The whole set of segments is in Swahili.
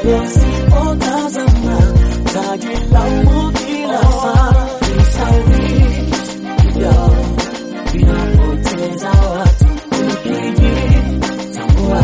mbele usipotazama, tajilaumu kila saa. Vishawishi hivyo vinapoteza watu, ukijitambua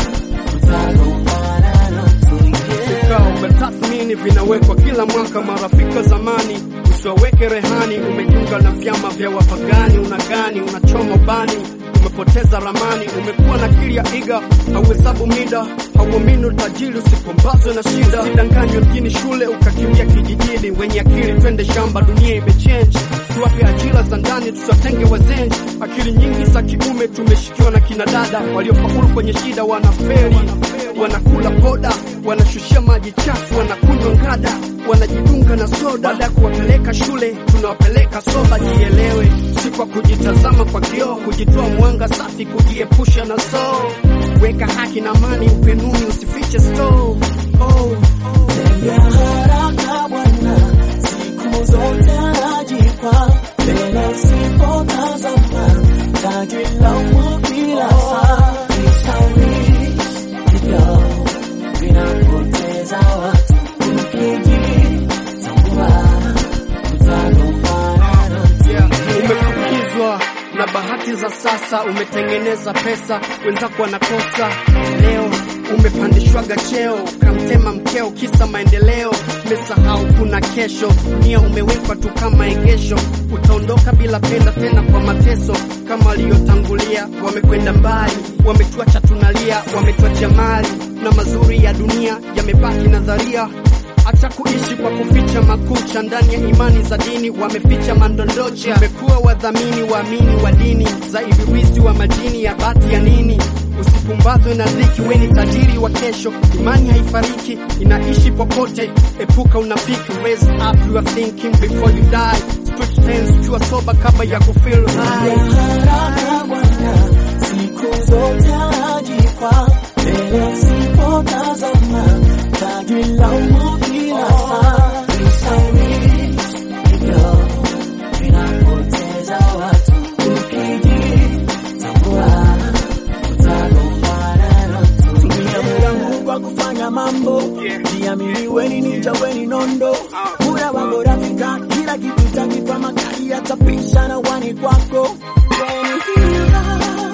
utagombana na mtu yeah. vikao vya tathmini vinawekwa kila mwaka. Marafiki wa zamani usiwaweke rehani. Umejiunga na vyama vya wapagani, unagani, unachoma bani, umepoteza ramani. Umekuwa na akili ya iga, hauhesabu mida, hauamini utajiri, usipombazwe na shida. Usidanganywe mjini shule ukakimbia kijijini. Wenye akili twende shamba, dunia imechange. Tuwape ajira za ndani, tusiwatenge wazenji. Akili nyingi za kiume tumeshikiwa na kina dada waliofaulu kwenye shida, wanaferi wanakula poda, wanashushia maji chafu, wanakunywa ngada, wanajidunga na soda. Baada ya kuwapeleka shule, tunawapeleka soba. Jielewe, si kwa kujitazama kwa kioo, kujitoa mwanga safi, kujiepusha na soo. Weka haki na amani upenuni, usifiche stoo. Oh. Tembea haraka bwana, siku zote anajipa mbele usipotazama, tajilaumu kila saa. Vishawishi hivyo vinapoteza watu, ukijitambua utagombana na mtu Yeah. Umefukizwa na bahati za sasa, umetengeneza pesa, wenzako wanakosa. Leo umepandishwaga cheo, kamtema mkeo, kisa maendeleo. Umesahau kuna kesho, dunia umewekwa tu kama egesho. Utaondoka bila penda tena kwa mateso, kama waliotangulia wamekwenda mbali, wametuacha tunalia, wametuacha mali na mazuri ya dunia yamebaki nadharia hata kuishi kwa kuficha makucha ndani ya imani za dini, wameficha mandondocha. Wamekuwa wadhamini waamini wa dini za ibilisi wa majini ya bati ya nini. Usipumbazwe na dhiki, we ni tajiri wa kesho. Imani haifariki, inaishi popote. Epuka unafiki, raise up your thinking before you die. Switch tense, chua soba kabla ya kufeel high. haraka bwana, siku zote anajipa mbele usipotazama, tajilaumu kila saa. Vishawishi hivyo vinapoteza watu, ukijitambua utagombana na mtu. Tumia muda huu kwa kufanya mambo, jiamini, weni ninja, weni nondo. Muda wako rafika, kila kitu takipa makali yatapisha na wani kwako. Weni hila